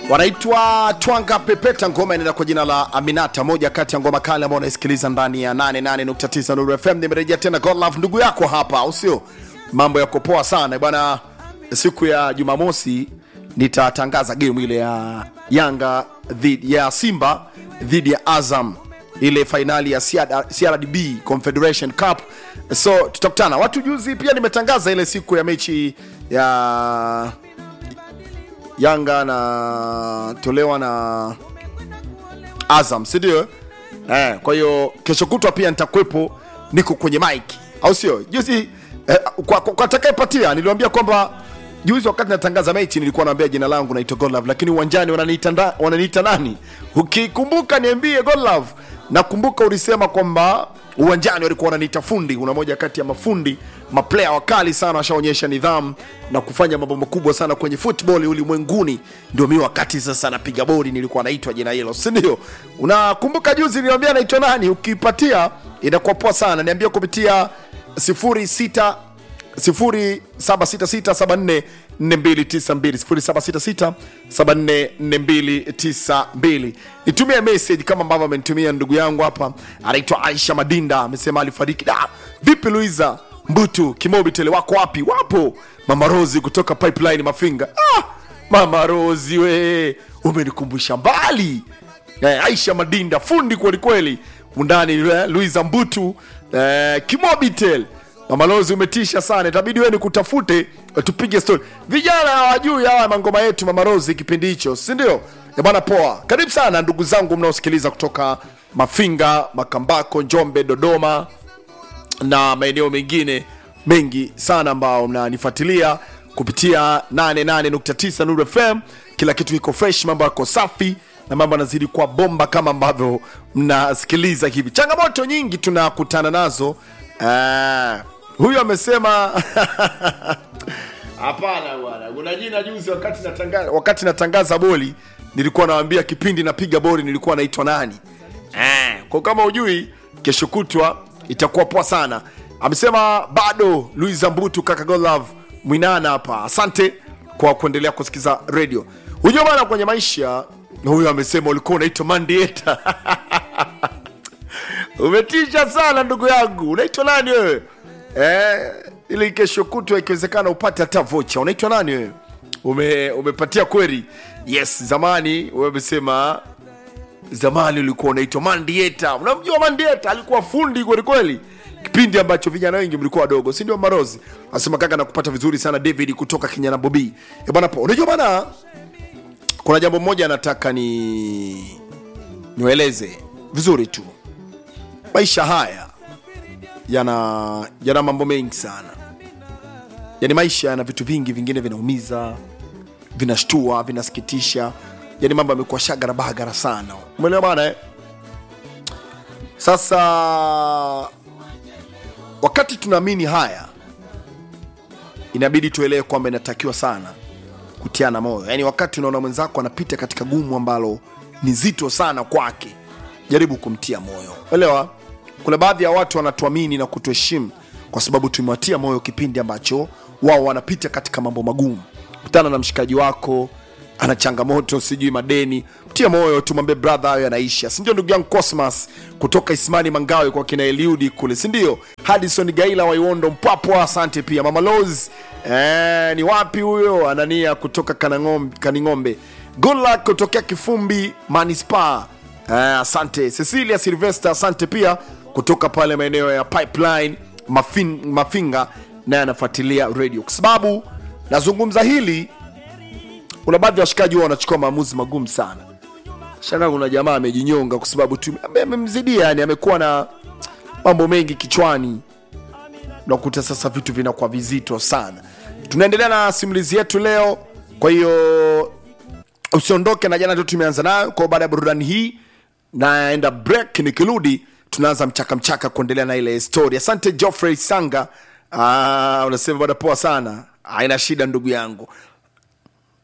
wanaitwa Twanga Pepeta, ngoma inaenda kwa jina la Aminata, moja kati ya ngoma kale ambao unaisikiliza ndani ya 88.9 Nuru FM. Nimerejea tena God Love, ndugu yako hapa, au sio? Mambo yako poa sana bwana. Siku ya Jumamosi nitatangaza game ile ya Yanga dhidi ya Simba dhidi ya Azam, ile fainali ya CRDB Confederation Cup. So tutakutana watu. Juzi pia nimetangaza ile siku ya mechi ya Yanga na tolewa na Azam, si ndio? Eh, kwa hiyo kesho kutwa pia nitakuwepo, niko kwenye mic, au sio? Juzi eh, kwa, kwa, kwa atakayepatia niliwaambia kwamba juzi wakati natangaza mechi nilikuwa naambia jina langu naitwa Godlove, lakini uwanjani wananiita nda- wananiita nani? Ukikumbuka niambie Godlove. Nakumbuka ulisema kwamba uwanjani walikuwa wananiita fundi. Una moja kati ya mafundi maplaya wakali sana, washaonyesha nidhamu na kufanya mambo makubwa sana kwenye football ulimwenguni. Ndio mi wakati sasa napiga bodi nilikuwa naitwa jina hilo, si ndio? Unakumbuka juzi niliambia naitwa nani? Ukipatia inakuwa poa sana, niambia kupitia 06 0766744292 nitumie message kama ambavyo amenitumia ndugu yangu hapa anaitwa Aisha Madinda amesema alifariki da vipi Luiza Mbutu Kimobi tele wako wapi wapo Mama Rozi kutoka Pipeline Mafinga ah, Mama Rozi we umenikumbusha mbali eh, Aisha Madinda fundi kwelikweli undani eh, Luiza Mbutu eh, Kimobitel Mamalozi umetisha sana, itabidi wewe nikutafute eh, tupige story. Vijana hawajui hawa mangoma yetu Mamarozi kipindi hicho, si ndio? Eh bwana, poa. Karibu sana ndugu zangu mnaosikiliza kutoka Mafinga, Makambako, Njombe, Dodoma na maeneo mengine mengi sana ambao mnanifuatilia kupitia 88.9 Nuru FM. Kila kitu iko fresh, mambo yako safi na mambo yanazidi kuwa bomba kama ambavyo mnasikiliza hivi. Changamoto nyingi tunakutana nazo. Ah, huyu amesema hapana bwana, kuna jina juzi wakati natangaza, wakati natangaza boli nilikuwa nawaambia kipindi napiga boli nilikuwa naitwa nani. Ah, kwa kama ujui, kesho kutwa itakuwa poa sana. Amesema bado Luis Mbutu kaka Godlove Mwinana hapa. Asante kwa kuendelea kusikiza radio. Unajua bana, kwenye maisha huyu amesema ulikuwa unaitwa Mandieta. Umetisha sana ndugu yangu. Unaitwa nani wewe? Eh, ili kesho kutwa ikiwezekana upate hata vocha. Unaitwa nani wewe? Ume, umepatia kweli? Yes, zamani wewe umesema zamani ulikuwa unaitwa Mandieta. Unamjua Mandieta? Alikuwa fundi kweli kweli, kipindi ambacho vijana wengi mlikuwa wadogo, si ndio? Marozi anasema kaka, nakupata vizuri sana David kutoka Kinyana Bobi. Eh bwana, po unajua bana, kuna jambo moja nataka ni niwaeleze vizuri tu. Maisha haya yana yana mambo mengi sana, yani maisha yana vitu vingi, vingine vinaumiza, vinashtua, vinasikitisha, yani mambo yamekuwa shagara bagara sana, umeelewa bana eh? Sasa wakati tunaamini haya, inabidi tuelewe kwamba inatakiwa sana kutiana moyo. Yaani wakati unaona mwenzako anapita katika gumu ambalo ni zito sana kwake, jaribu kumtia moyo. Elewa, kuna baadhi ya watu wanatuamini na kutuheshimu kwa sababu tumewatia moyo kipindi ambacho wao wanapita katika mambo magumu. Kutana na mshikaji wako ana changamoto, sijui madeni, mtie moyo, tumwambie brother, hayo yanaisha, si ndio? Ndugu yangu Cosmas kutoka Ismani Mangawe kwa kina Eliudi kule, si ndio? Hadison Gaila wa Iwondo Mpwapwa, asante pia. Mama Loz eh, ni wapi huyo? Anania kutoka Kanang'om- Kaning'ombe, good luck kutokea Kifumbi Manispaa Eh, asante Cecilia Silvester, asante pia kutoka pale maeneo ya Pipeline Mafin, Mafinga, naye anafuatilia radio kwa sababu nazungumza hili. Kuna baadhi ya washikaji huwa wanachukua maamuzi magumu sana. Shanga kuna jamaa amejinyonga kwa sababu tu ame- amemzidia, yani amekuwa na mambo mengi kichwani, unakuta sasa vitu vinakuwa vizito sana. Tunaendelea na simulizi yetu leo, kwa hiyo usiondoke na jana tu tumeanza nayo kwa baada ya burudani hii naenda break nikirudi tunaanza mchaka mchaka kuendelea na ile story asante Geoffrey Sanga ah, unasema bada poa sana haina shida ndugu yangu